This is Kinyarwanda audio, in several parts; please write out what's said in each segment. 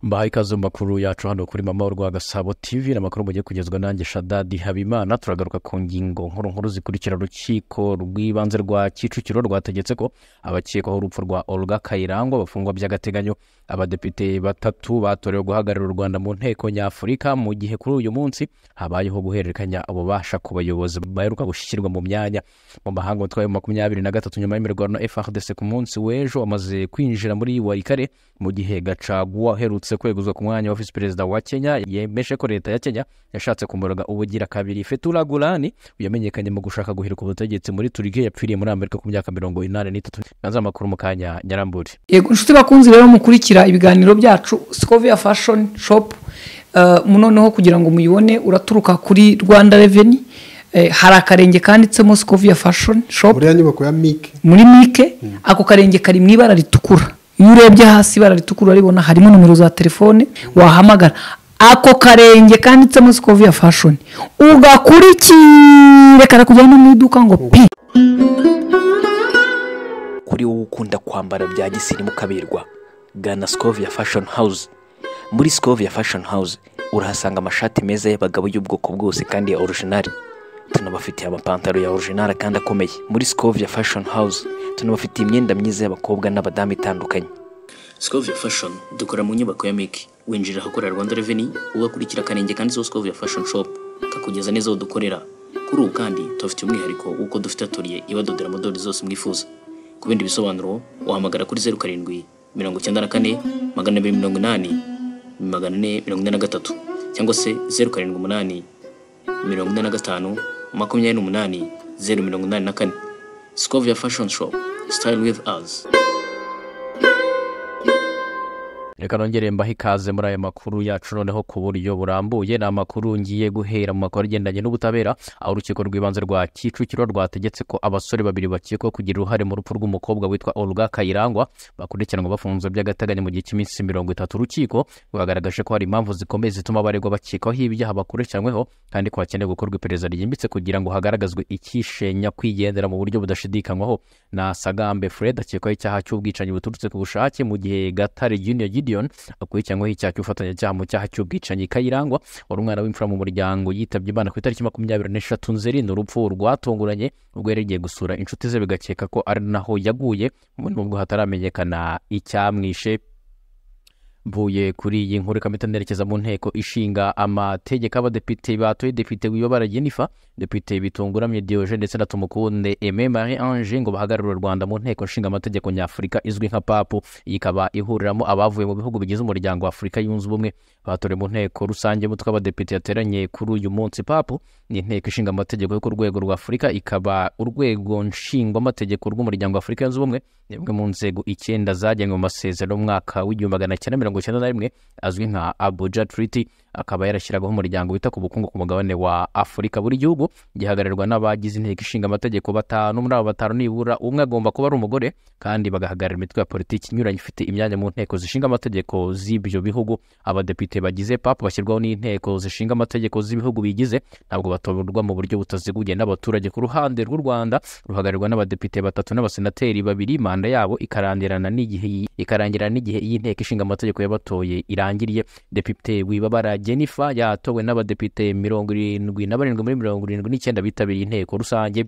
mbahaye ikaze mu makuru yacu hano kuri mama rwa gasabo tv ni amakuru mugiye kugezwa nanjye shadadi habimana turagaruka ku ngingo nkuru nkuru zikurikira urukiko rw'ibanze rwa kicukiro rwategetse ko abakekwaho urupfu rwa olga kayirangwa bafungwa by'agateganyo abadepite batatu batorewe guhagararira u rwanda mu nteko nyafurika mu gihe kuri uyu munsi habayeho guhererekanya ububasha ku bayobozi baheruka gushyirwa mu myanya mu mahanga umutwe wa makumyabiri na gatatu nyuma y'imirwano frdc ku munsi w'ejo amaze kwinjira muri warikare mu gihe gacaguwa aherutse kweguzwa ku mwanya wa visi perezida wa kenya yemeje ko leta ya kenya yashatse kumurega ubugira kabiri fetura gurani yamenyekanye mu gushaka guhirika ubutegetsi muri turikiya yapfiriye muri amerika ku myaka mirongo inani n'itatu nanze amakuru mu kanya nyarambure yego inshuti bakunzi rero mukurikira ibiganiro byacu sikovia fashoni shopu noneho kugira ngo muyibone uraturuka kuri rwanda reveni hari akarenge kanditsemo sikovia fashoni shopu buriya nyubako ya mike muri mike ako karenge kari mu ibara ritukura iyo urebye hasi ibara ritukura uraribona harimo nimero za telefone wahamagara ako karenge kanditsemo sikoviya fashoni ugakurikire karakujyana mu iduka ngo pi kuri wowe ukunda kwambara bya gisirimu ukaberwa gana sikoviya fashoni hawuze muri sikoviya fashoni hawuze urahasanga amashati meza y'abagabo y'ubwoko bwose kandi ya orujinari tunabafitiye amapantaro ya orujinari kandi akomeye muri sikoviya fashoni hawuze tunabafitiye imyenda myiza y'abakobwa n'abadamu itandukanye sikoviya fashoni dukora mu nyubako ya miki winjira ahakorera rwanda reveni ugakurikira akarenge kanditseho sikoviya fashoni shopu kakugeza neza aho dukorera kuri ubu kandi tubafitiye umwihariko w'uko dufite atoriye ibadodera amadorari zose mwifuza ku bindi bisobanuro wahamagara kuri zeru karindwi mirongo icyenda na kane magana abiri mirongo inani magana ane mirongo ine na gatatu cyangwa se zeru karindwi umunani mirongo ine na gatanu makumyabiri n'umunani zeru mirongo inani na kane Scovia Fashion Shop. Style with us. reka nongere mbahe ikaze muri aya makuru yacu noneho ku buryo burambuye ni amakuru ngiye guhera mu makuru agendanye n'ubutabera aho urukiko rw'ibanze rwa kicukiro rwategetse ko abasore babiri bakekwaho kugira uruhare mu rupfu rw'umukobwa witwa olga kayirangwa bakurikiranwa bafunzwe by'agateganyo mu gihe cy'iminsi mirongo itatu urukiko rwagaragaje ko hari impamvu zikomeye zituma abaregwa bakekwaho ibyaha bakurikiranyweho kandi ko hakenewe gukorwa iperereza ryimbitse kugira ngo hagaragazwe ikishenya kwigendera mu buryo budashidikanywaho na sagambe fred akekwaho icyaha cy'ubwicanyi buturutse ku bushake mu gihe gatare junior gideon akurikiranyweho icyaha cy'ubufatanyacyaha mu cyaha cy'ubwicanyi kayirangwa wari umwana w'imfura mu muryango yitabye imana ku itariki makumyabiri n'eshatu nzeri urupfu rwatunguranye ubwo yari yagiye gusura inshuti ze bigakeka ko ari naho yaguye nubwo hataramenyekana icyamwishe mvuye kuri iyi nkuru ikaba itanerekeza mu nteko ishinga amategeko y'abadepite batoye depite wiyobara jenifa depite bitunguramye diyoje ndetse na tumukunde eme marie ange ngo bahagararire u rwanda mu nteko ishinga amategeko nyafurika izwi nka papu iyi ikaba ihuriramo abavuye mu bihugu bigize umuryango wa afurika yunze ubumwe batorewe mu nteko rusange y'umutwe w'abadepite yateranye kuri uyu munsi papu ni inteko ishinga amategeko yo ku rwego rwa afurika ikaba urwego nshingwamategeko rw'umuryango wa afurika yunze ubumwe ni imwe mu nzego icyenda zagenwe mu masezerano y'umwaka w'igihumbi magana cyenda mirongo icyenda na rimwe azwi nka abuja triti akaba yarashyiragaho umuryango wita ku bukungu ku mugabane wa afurika buri gihugu gihagararwa n'abagize inteko ishinga amategeko batanu muri abo batanu nibura umwe agomba kuba ari umugore kandi bagahagararira imitwe ya politiki inyuranye ifite imyanya mu nteko zishinga amategeko z'ibyo bihugu abadepite bagize papu bashyirwaho n'inteko zishinga amategeko z'ibihugu bigize ntabwo batorwa mu buryo butaziguye n'abaturage ku ruhande rw'u rwanda ruhagararwa n'abadepite batatu n'abasenateri babiri manda yabo ikarangirana n'igihe ikarangira n'igihe iyi nteko ishinga amategeko y'abatoye irangiriye depite wibabara jennifer yatowe n'abadepite mirongo irindwi na barindwi muri mirongo irindwi n'icyenda bitabiriye inteko rusange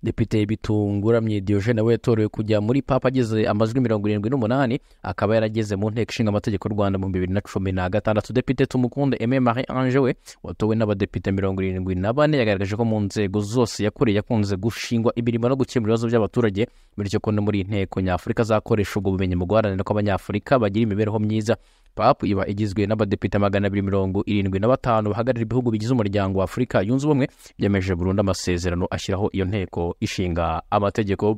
depite bitunguramye diyoje nawe yatorewe kujya muri papa ageze amajwi mirongo irindwi n'umunani akaba yarageze mu nteko ishinga amategeko y'u rwanda mu bibiri na cumi na gatandatu depite tumukunde eme marie ange we watowe n'abadepite mirongo irindwi na bane yagaragaje ko mu nzego zose yakoreye yakunze gushingwa imirimo no gukemura ibibazo by'abaturage bityo ko no muri inteko nyafurika azakoresha ubwo bumenyi mu guharanira ko abanyafurika bagira imibereho myiza papu iba igizwe n'abadepite magana abiri mirongo irindwi na batanu bahagarariye ibihugu bigize umuryango wa afurika yunze ubumwe byemeje burundu amasezerano ashyiraho iyo nteko ishinga amategeko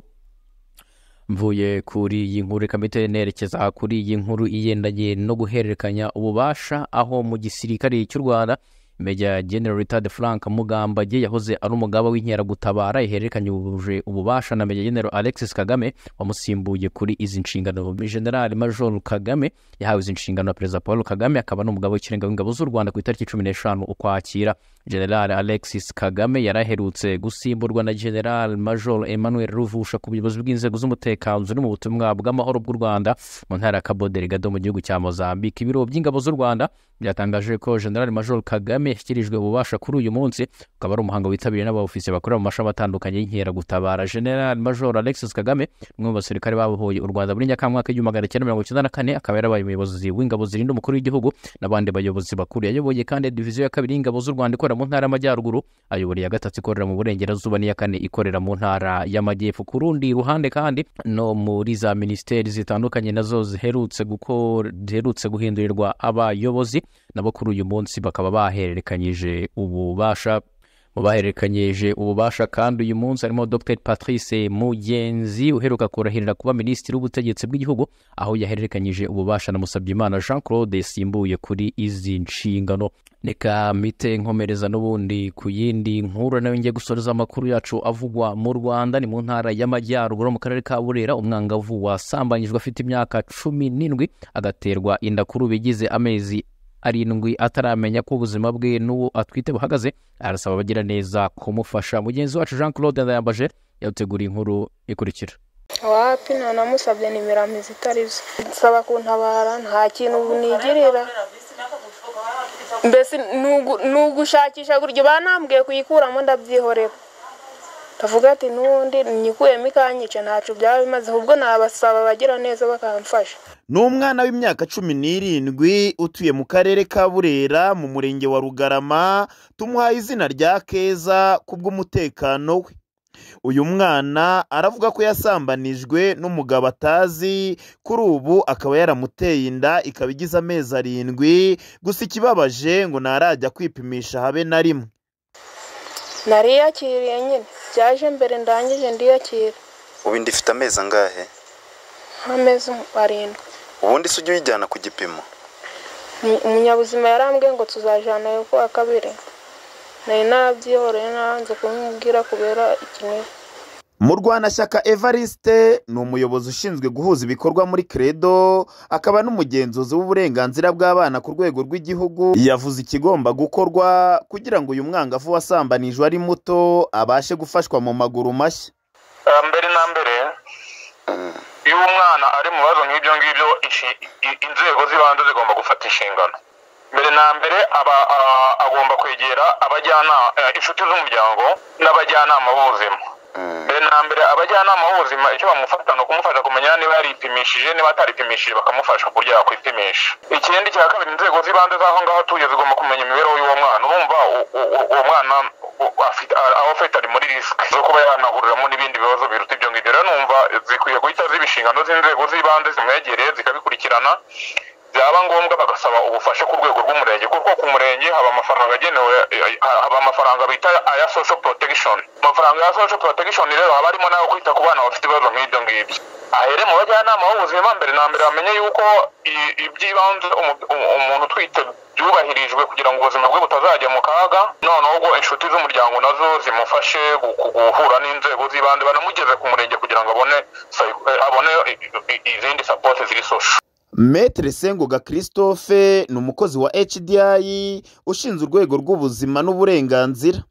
mvuye kuri iyi nkuru ikaba nerekeza kuri iyi nkuru igendanye no guhererekanya ububasha aho mu gisirikare cy'u rwanda Major General Richard Frank Mugambage yahoze ari umugaba w'inkeragutabara ihererekanye ubuje- ububasha na Major General Alexis Kagame wamusimbuye kuri izi nshingano General Major Kagame yahawe izi nshingano na Perezida Paul Kagame akaba ari umugaba w'ikirenga w'ingabo z'u Rwanda ku itariki cumi n'eshanu Ukwakira General Alexis Kagame yari aherutse gusimburwa na General Major Emmanuel Ruvusha ku buyobozi bw'inzego z'umutekano ziri mu butumwa bw'amahoro bw'u Rwanda mu ntara ya Cabo Delgado mu gihugu cya Mozambique ibiro by'ingabo z'u Rwanda byatangaje ko General Major Kagame yashyikirijwe ububasha kuri uyu munsi ukaba ari umuhango witabiriwe n'abaofisiye bakorera mu mashami atandukanye y'inkeragutabara General Major Alexis Kagame umwe mu basirikare babohoye u Rwanda muri Nyakamwaka igihumbi magana cyenda mirongo icyenda na kane akaba yarabaye umuyobozi w'ingabo zirinda umukuru w'igihugu n'abandi bayobozi bakuru yayoboye kandi diviziyo ya kabiri y'ingabo z'u Rwanda ikorera mu ntara y'amajyaruguru ayobora iya gatatu ikorera mu burengerazuba n'iya kane ikorera mu ntara y'amajyepfo ku rundi ruhande kandi no muri za minisiteri zitandukanye nazo ziherutse gukora ziherutse guhindurirwa abayobozi nabo kuri uyu munsi bakaba bahererekanyije ububasha mu bahererekanyeje ububasha kandi uyu munsi harimo Dr Patrice Mugenzi uheruka kurahirira kuba minisitiri w'ubutegetsi bw'igihugu aho yahererekanyije ububasha na Musabyimana Jean Claude yasimbuye kuri izi nshingano reka mite nkomereza n'ubundi ku yindi nkuru nayo ngiye gusoreza amakuru yacu avugwa mu Rwanda ni mu ntara y'amajyaruguru mu karere ka Burera umwangavu wasambanyijwe afite imyaka cumi n'indwi agaterwa inda kuri ubu igize amezi arindwi ataramenya ko ubuzima bwe n'uwo atwite buhagaze arasaba abagira neza kumufasha mugenzi wacu jean claude ndayambaje yawuteguriye inkuru ikurikira wapi nta namusabye nimero amezi itari zo nsaba kuntabara nta kintu nigirira mbese nugu- nugushakisha gutyo banambwiye kuyikuramo ndabyihorera ndavuga ati n'ubundi nyikuyemo ikanyica ntacyo byaba bimaze ahubwo nabasaba abagira neza bakamfasha ni umwana w'imyaka cumi n'irindwi utuye mu karere ka burera mu murenge wa rugarama tumuhaye izina rya keza kubw'umutekano we uyu mwana aravuga ko yasambanijwe n'umugabo atazi kuri ubu akaba yaramuteye inda ikaba igize amezi arindwi gusa ikibabaje ngo ntarajya kwipimisha habe na rimwe nariyakiriye nyine byaje mbere ndangije ndiyakira ubundi ifite amezi angahe nk'amezi arindwi ubundi se ujya uyijyana ku gipimo Umu- umunyabuzima yarambwiye ngo tuzajyanayo ku wa kabiri nari nabyihoreye nabanze kumubwira kubera ikiniga murwanashyaka evariste ni umuyobozi ushinzwe guhuza ibikorwa muri credo akaba n'umugenzuzi w'uburenganzira bw'abana ku rwego rw'igihugu yavuze ikigomba gukorwa kugira ngo uyu mwangavu wasambanijwe ari muto abashe gufashwa mu maguru mashya Ah, mbere na mbere iyo umwana ari mu bibazo nk'ibyo ngibyo inshi- i- inzego z'ibanze zigomba gufata inshingano mbere na mbere aba a- agomba kwegera abajyanama inshuti z'umuryango n'abajyanama b'ubuzima mbere na mbere abajyanama b'ubuzima icyo bamufata ni ukumufasha kumenya niba yaripimishije niba ataripimishije bakamufasha ku buryo yakwipimisha ikindi cya kabiri inzego z'ibanze z'aho ngaho atuye zigomba kumenya imibereho y'uwo mwana urumva u- u- u- uwo mwana u- afite- a- aho afite ari muri risike zo kuba yanahuriramo n'ibindi bibazo biruta ibyo ngibyo rero numva zikwiye guhita ziba inshingano z'inzego z'ibanze zimwegereye zikabikurikirana byaba ngombwa bagasaba ubufasha ku rwego rw'umurenge kuko ku murenge haba amafaranga agenewe haba amafaranga bita aya social protection amafaranga ya social protection rero haba harimo n'ayo kwita ku bana bafite ibibazo nk'ibyo ngibyo ahere mu bajyanama b'ubuzima mbere na mbere bamenye yuko i- iby'ibanze umu- umu- umuntu utwite byubahirijwe kugira ngo ubuzima bwe butazajya mu kaga noneho ubwo inshuti z'umuryango nazo zimufashe gu- gu- guhura n'inzego z'ibanze banamugeze ku murenge kugira ngo abone psy- eh, abone i- i- i- izindi support ziri social metere sengoga christophe ni umukozi wa hdi ushinzwe urwego rw'ubuzima n'uburenganzira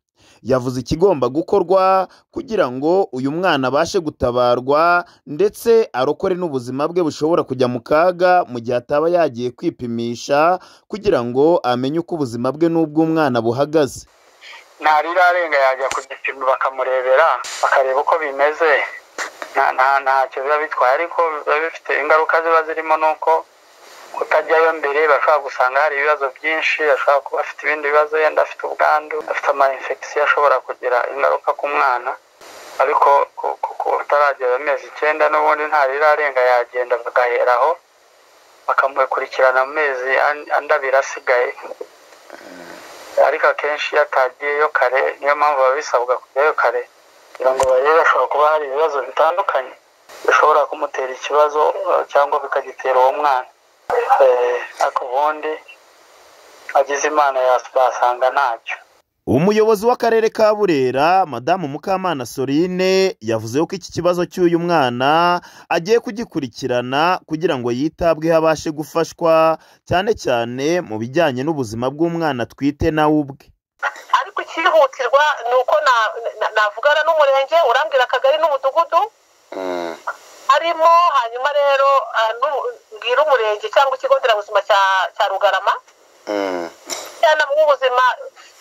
yavuze ikigomba gukorwa kugira ngo uyu mwana abashe gutabarwa ndetse arokore n'ubuzima bwe bushobora kujya mu kaga mu gihe ataba yagiye kwipimisha kugira ngo amenye uko ubuzima bwe n'ubw'umwana buhagaze ntarirarenga yajya ku gipimo bakamurebera bakareba uko bimeze nta nta ntacyo biba bitwaye ariko biba bifite ingaruka ziba zirimo ni uko kutajyayo mbere bashobora gusanga hari ibibazo byinshi ashobora kuba afite ibindi bibazo yenda afite ubwandu afite ama infection ashobora kugira ingaruka ku mwana ariko ku- ku- ku- utaragera amezi icyenda n'ubundi ntarirarenga yagenda bagaheraho bakamukurikirana amezi an- andabira asigaye ariko akenshi iyo atagiyeyo kare niyo mpamvu baba bisabwa kujyayo kare kugira ngo barebe ashobora kuba hari ibibazo bitandukanye bishobora kumutera ikibazo eh, cyangwa bikagitera uwo mwana Eh, ariko ubundi agize imana yasanga ntacyo umuyobozi w'akarere ka burera madamu mukamana sorine yavuze ko iki kibazo cy'uyu mwana agiye kugikurikirana kugira ngo yitabweho abashe gufashwa cyane cyane mu bijyanye n'ubuzima bw'umwana atwite nawe ubwe ariko icyihutirwa ni uko na- na- navugana n'umurenge urambwira akagari n'umudugudu arimo hanyuma rero ah, n'u- mbwira umurenge cyangwa ikigo nderabuzima cya- cya rugarama abajyanama b'ubuzima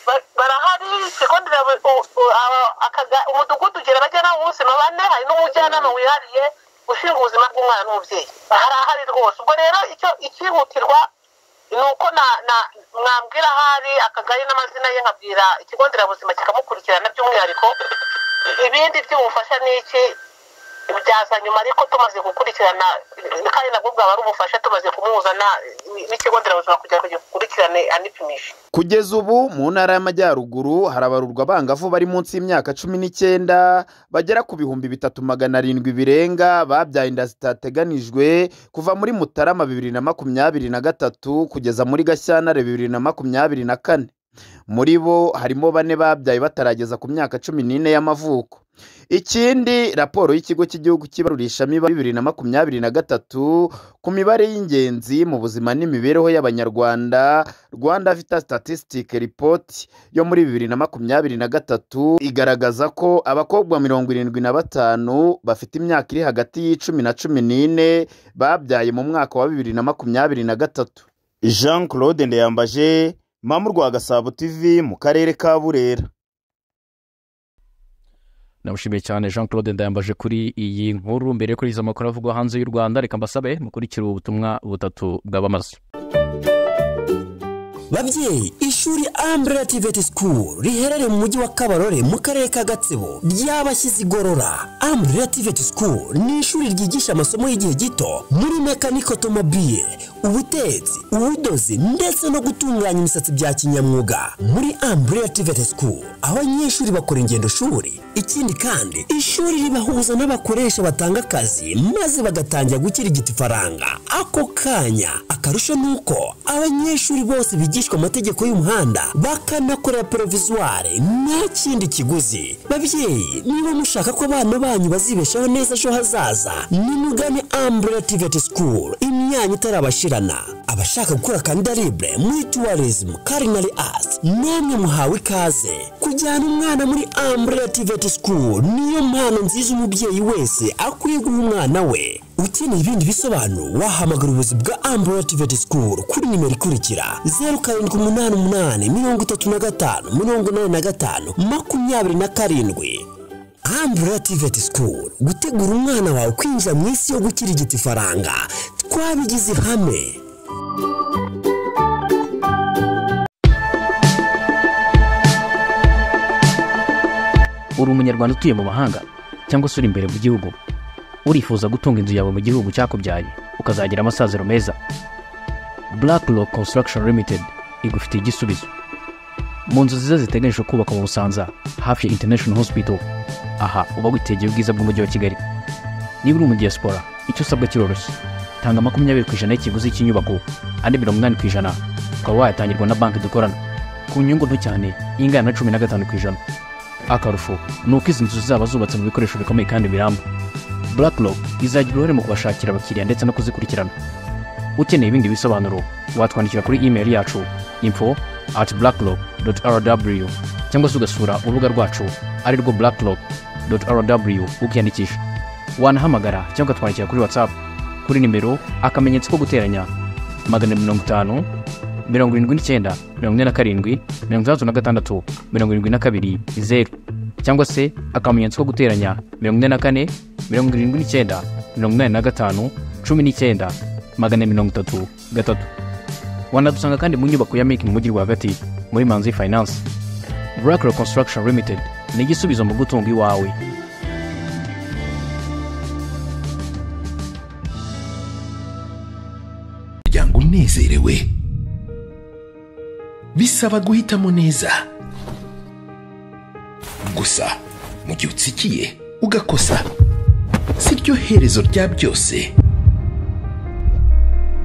ba- barahari ikigo nderabu- u- u- aba- akaga- umudugudu ugira abajyanama b'ubuzima bane hari n'umujyanama wihariye ushinzwe ubuzima bw'umwana n'umubyeyi harahari rwose ubwo rero icyo icyihutirwa ni uko na- na- mwambwira ahari akagari n'amazina ye nkabwira ikigo nderabuzima kikamukurikirana by'umwihariko ibindi by'ubufasha ni iki byaza nyuma ariko tumaze gukurikirana kandi nabwo bwaba ari ubufasha tumaze kumuhuza na- n'ikigo nderabuzima kugira ngo gikurikirane anipimishe kugeza ubu mu ntara y'amajyaruguru harabarurwa abangavu bari munsi y'imyaka cumi n'icyenda bagera ku bihumbi bitatu magana arindwi birenga babyaye inda zitateganijwe kuva muri mutarama bibiri na makumyabiri na gatatu kugeza muri gashyantare bibiri na makumyabiri na kane muri bo harimo bane babyaye batarageza ku myaka cumi n'ine y'amavuko ikindi raporo y'Ikigo cy'Igihugu cy'ibarurishamibare bibiri na makumyabiri na gatatu ku mibare y'ingenzi mu buzima n'imibereho y'Abanyarwanda Rwanda Vita Statistic Report yo muri bibiri na makumyabiri na gatatu igaragaza ko abakobwa mirongo irindwi na batanu bafite imyaka iri hagati y'icumi na cumi n'ine babyaye mu mwaka wa bibiri na makumyabiri na gatatu Jean Claude Ndeyambaje Mamu rwa Gasabo TV mu karere ka Burera namushimiye cyane jean claude ndayambaje kuri iyi nkuru mbere yo kuri izo makuru avugwa hanze y'u rwanda reka mbasabe mukurikire ubu butumwa butatu bwabamaze babyeyi ishuri umbrella tiveti sikuru riherereye mu mujyi wa kabarore mu karere ka gatsibo ry'abashyize igorora umbrella tiveti sikuru ni ishuri ryigisha amasomo y'igihe gito muri mekaniko otomobile ubutetsi ubudozi ndetse no gutunganya imisatsi bya kinyamwuga muri umbrella tiveti sikuru abanyeshuri bakora ingendo shuri ikindi kandi ishuri ribahuza n'abakoresha batanga akazi maze bagatangira gukirigita ifaranga ako kanya akarusho ni uko abanyeshuri bose bigishwa amategeko y'umuhanda bakanakorera provizware nta kindi kiguzi babyeyi niba mushaka ko abana banyu bazibeshaho neza ejo hazaza nimugane umbrella tiveti school imyanya itarabashirana abashaka gukora kandidaribre muri tourism culinary arts namwe muhawe ikaze kujyana umwana muri umbrella tiveti school niyo mpano nziza umubyeyi wese akwiye guha umwana we ukeneye ibindi bisobanuro wahamagara ubuyobozi bwa umbrella tiveti school kuri nimero ikurikira zeru karindwi umunani umunani mirongo itatu na gatanu mirongo inani na gatanu makumyabiri na karindwi umbrella tiveti school gutegura umwana wawe kwinjira mu isi yo gukirigita ifaranga twabigize ihame uri umunyarwanda utuye mu mahanga cyangwa se uri imbere mu gihugu urifuza gutunga inzu yawe mu gihugu cyakubyaye ukazagira amasaziro meza black rock construction limited igufitiye igisubizo mu nzu nziza ziteganyijwe kubaka mu busanza hafi ya international hospital aha uba witegeye ubwiza bw'umujyi wa kigali niba uri umudiyasipora icyo usabwa kiroroshye tanga makumyabiri ku ijana y'ikiguzi cy'inyubako andi mirongo inani ku ijana ukaba wayatangirwa na banki dukorana ku nyungu nto cyane ingana na cumi na gatanu ku ijana akarusho ni uko izi nzu zaba zubatse mu bikoresho bikomeye kandi biramba black rock izagira uruhare mu kubashakira abakiriya ndetse no kuzikurikirana ukeneye ibindi bisobanuro watwandikira kuri email yacu info at blackrock rw cyangwa se ugasura urubuga rwacu ari rwo blackrock rw ukiyandikisha wanahamagara cyangwa ukatwandikira kuri whatsapp kuri nimero akamenyetso ko guteranya magana mirongo itanu mirongo irindwi n'icyenda mirongo ine na karindwi mirongo itandatu na gatandatu mirongo irindwi na kabiri zeru cyangwa se akamenyetso ko guteranya mirongo ine na kane mirongo irindwi n'icyenda mirongo inani na gatanu cumi n'icyenda magana mirongo itatu gatatu wanadusanga kandi mu nyubako ya miki mu mujyi rwagati muri manzi finance burakiro construction limited ni igisubizo mu gutunga iwawe umuryango unezerewe bisaba guhitamo neza gusa mu gihe utsikiye ugakosa si ryo herezo rya byose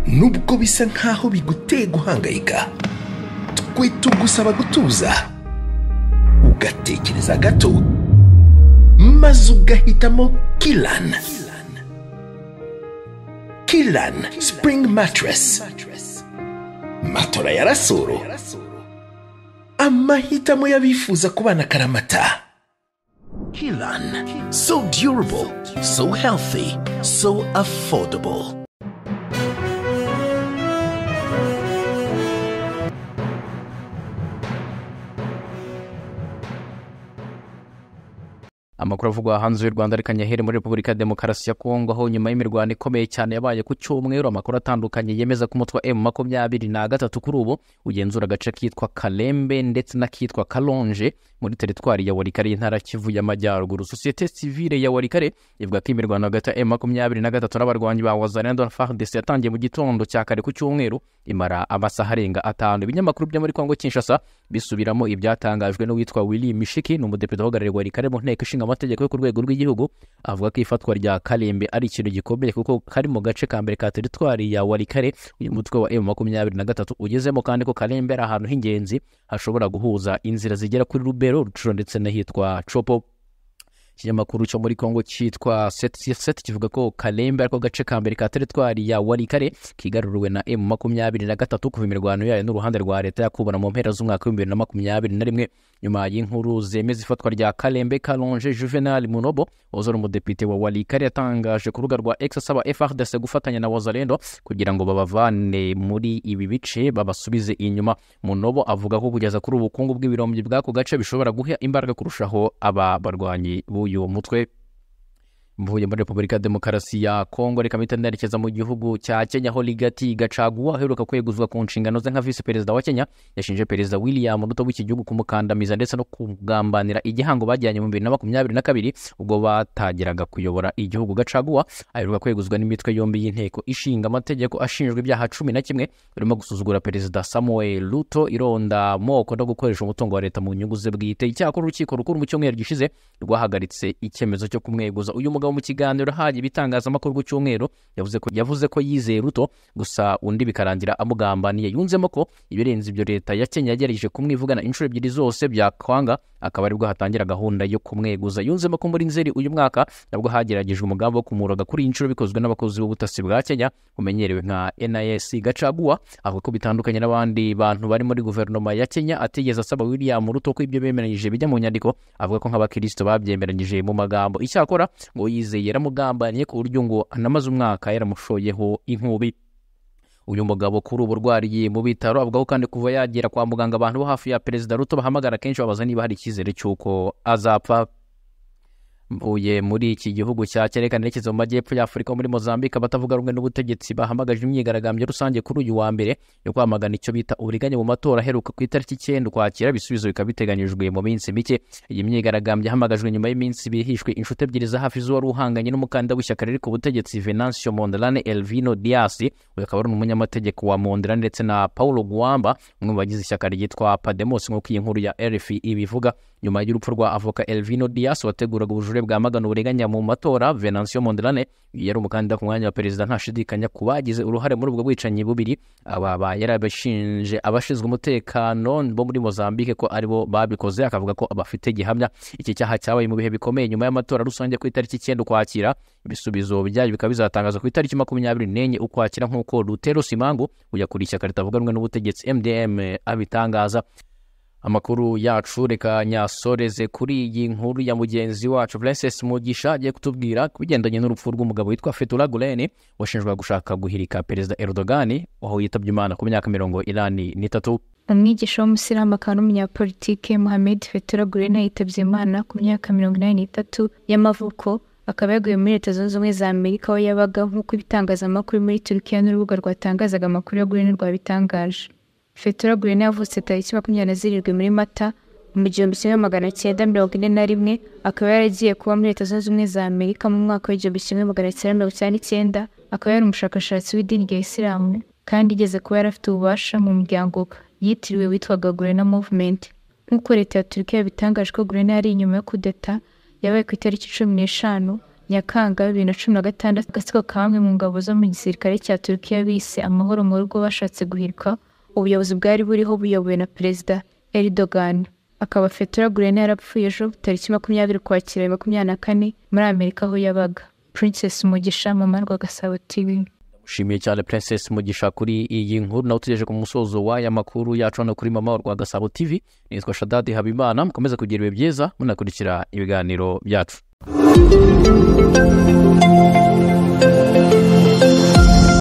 nubwo bisa nkaho biguteye guhangayika tugusaba gutuza ugatekereza gato maze ugahitamo kirani kirani sipuringi matirasi matora ya rasoro amahitamo y'abifuza kubana karamata kirani so durable so healthy so affordable amakuru avugwa hanze y'u rwanda ariko nyahere muri repubulika ya demokarasi ya kongo aho nyuma y'imirwano ikomeye cyane yabaye ku cyumweru amakuru atandukanye yemeza ko umutwe wa emu makumyabiri na gatatu kuri ubu ugenzura agace kitwa kalembe ndetse n'akitwa kalonje muri teritwari ya warikare y'intara kivu y'amajyaruguru sosiyete sivile ya warikare ivuga ko imirwano hagati ya emu makumyabiri na gatatu n'abarwanyi ba wazalendo na fardc yatangiye mu gitondo cya kare ku cyumweru imara amasaha arenga atanu ibinyamakuru byo muri kongo kinshasa bisubiramo ibyatangajwe n'uwitwa willy mishiki ni umudepite uhagarariye warikare mu nteko ishinga amategeko yo ku rwego rw'igihugu avuga ko ifatwa rya karembe ari ikintu gikomeye kuko kari mu gace ka mbere ka teritwari ya warikare uyu mutwe wa emu makumyabiri na gatatu ugezemo kandi ko karembe ari ahantu h'ingenzi hashobora guhuza inzira zigera kuri rubero rucuro ndetse n'ahitwa copo ikinyamakuru cyo muri kongo cyitwa seti kivuga ko karembe ariko gace ka mbere ka teritwari ya warikare kigaruriwe na emu makumyabiri na gatatu kuva imirwano yayo n'uruhande rwa leta yakubana mu mpera z'umwaka w'ibihumbi bibiri na makumyabiri na rimwe nyuma y'inkuru zemeza ifatwa rya karembe kalonje juvenal munobo wazora umudepite wa warikare yatangaje ku rubuga rwa x asaba frdc gufatanya na wazalendo kugira ngo babavane muri ibi bice babasubize inyuma munobo avuga ko kugeza kuri ubukungu bw'ibirombe bw'ako gace bishobora guha imbaraga kurushaho aba barwanyi b'uyu mutwe mvuye muri repubulika ya demokarasi ya kongo reka mpita nerekeza mu gihugu cya kenya aho ligati gacaguwa aheruka kweguzwa ku nshingano ze nka visi perezida wa kenya yashinje perezida william ruto w'iki gihugu kumukandamiza ndetse no kugambanira igihango bajyanye mu bibiri na makumyabiri na kabiri ubwo batagiraga kuyobora igihugu gacaguwa aheruka kweguzwa n'imitwe yombi y'inteko ishinga amategeko ashinjwa ibyaha cumi na kimwe birimo gusuzugura perezida samuel ruto ironda moko no gukoresha umutungo wa leta mu nyungu ze bwite icyakora urukiko rukuru mu cyumweru gishize rwahagaritse icyemezo cyo kumweguza uyu mugabo mu kiganiro ahaye ibitangazamakuru ku cyumweru yavuze ko yavuze ko yizeye ruto gusa undi bikarangira amugambaniye yunzemo ko ibirenze ibyo leta ya kenya yagerageje kumwivugana inshuro ebyiri zose byakwanga akaba aribwo hatangira gahunda yo kumweguza yunzemo ko muri nzeri uyu mwaka nabwo hageragejwe umugambi wo kumuroga kuri iyi nshuro bikozwe n'abakozi b'ubutasi bwa kenya bumenyerewe nka nis gacaguwa avuga ko bitandukanye n'abandi bantu bari muri guverinoma ya kenya atigeze asaba william ruto ko ibyo bemeranyije bijya mu nyandiko avuga ko nk'abakirisitu babyemeranyije mu magambo icyakora ngo yizeye yaramugambaniye ku buryo ngo anamaze umwaka yaramushoyeho inkubi uyu mugabo kuri ubu urwariye mu bitaro avuga ko kandi kuva yagera kwa muganga abantu bo hafi ya perezida ruto bahamagara kenshi babaza niba hari icyizere cy'uko azapfa mvuye muri iki gihugu cya kereka nerekeza mu majyepfo y'afurika muri mozambique abatavuga rumwe n'ubutegetsi bahamagaje imyigaragambyo rusange kuri uyu wa mbere yo kwamagana icyo bita uburiganya mu matora aheruka ku itariki icyenda ukwakira ibisubizo bikaba biteganyijwe mu minsi mike iyi myigaragambyo yahamagajwe nyuma y'iminsi bihishwe inshuti ebyiri za hafi z'uwari uhanganye n'umukandida w'ishyaka riri ku butegetsi venancio mondelane elvino dias uyu akaba ari umunyamategeko wa mondelane ndetse na paulo guamba umwe mu bagize ishyaka ryitwa pademos nk'uko iyi nkuru ya rfi ibivuga nyuma y'urupfu rwa avoka elvino dias wateguraga ubujura ubujurire bwamagana uburiganya mu matora venancio mondelane yari umukandida ku mwanya wa perezida ntashidikanya ku bagize uruhare muri ubwo bwicanyi bubiri aba yarabashinje abashinzwe umutekano bo muri mozambique ko aribo babikoze akavuga ko abafite gihamya iki cyaha cyabaye mu bihe bikomeye nyuma y'amatora rusange ku itariki icyenda ukwakira ibisubizo byayo bikaba bizatangazwa ku itariki makumyabiri n'enye ukwakira nk'uko rutero simangu uyakuriye ishyaka ritavuga rumwe n'ubutegetsi mdm abitangaza amakuru yacu reka nyasoreze kuri iyi nkuru ya mugenzi wacu Princess Mugisha agiye kutubwira ku bigendanye n'urupfu rw'umugabo witwa Fethullah Gulen washinjwaga gushaka guhirika perezida Erdogan aho yitabye Imana ku myaka mirongo inani n'itatu umwigisha w'umusilamu akaba n'umunyapolitike Mohamed Fethullah Gulen yitabye Imana ku myaka mirongo inani n'itatu y'amavuko akaba yaguye muri leta zunze ubumwe za amerika aho yabaga nk'uko ibitangazamakuru muri turukiya n'urubuga rwatangazaga amakuru ya Gulen rwabitangaje fetura gurene yavutse tariki makumyabiri na zirindwi muri mata mu gihumbi kimwe magana cyenda mirongo ine na rimwe akaba yaragiye kuba muri leta zunze ubumwe za amerika mu mwaka w'igihumbi kimwe magana cyenda mirongo icyenda n'icyenda akaba yari umushakashatsi w'idini rya isilamu kandi igeze kuba yari afite ububasha mu muryango yitiriwe witwaga gurena movement nk'uko leta ya turukiya bitangaje ko gurena yari inyuma yo kudeta yabaye ku itariki cumi n'eshanu nyakanga bibiri na cumi na gatandatu agatsiko ka bamwe mu ngabo zo mu gisirikare cya turukiya bise amahoro mu rugo bashatse guhirika ubuyobozi bwari buriho buyobowe na perezida Erdogan akaba Fethullah Gulen yarapfuye ejo tariki makumyabiri ukwakira bibiri makumyabiri na kane muri Amerika aho yabaga Princess Mugisha mama rwa Gasabo TV ushimiye cyane Princess Mugisha kuri iyi nkuru nawe tugejeje ku musozo w'aya makuru yacu hano kuri mama rwa Gasabo TV nitwa Shadadi Habimana mukomeze kugira ibihe byiza munakurikira ibiganiro byacu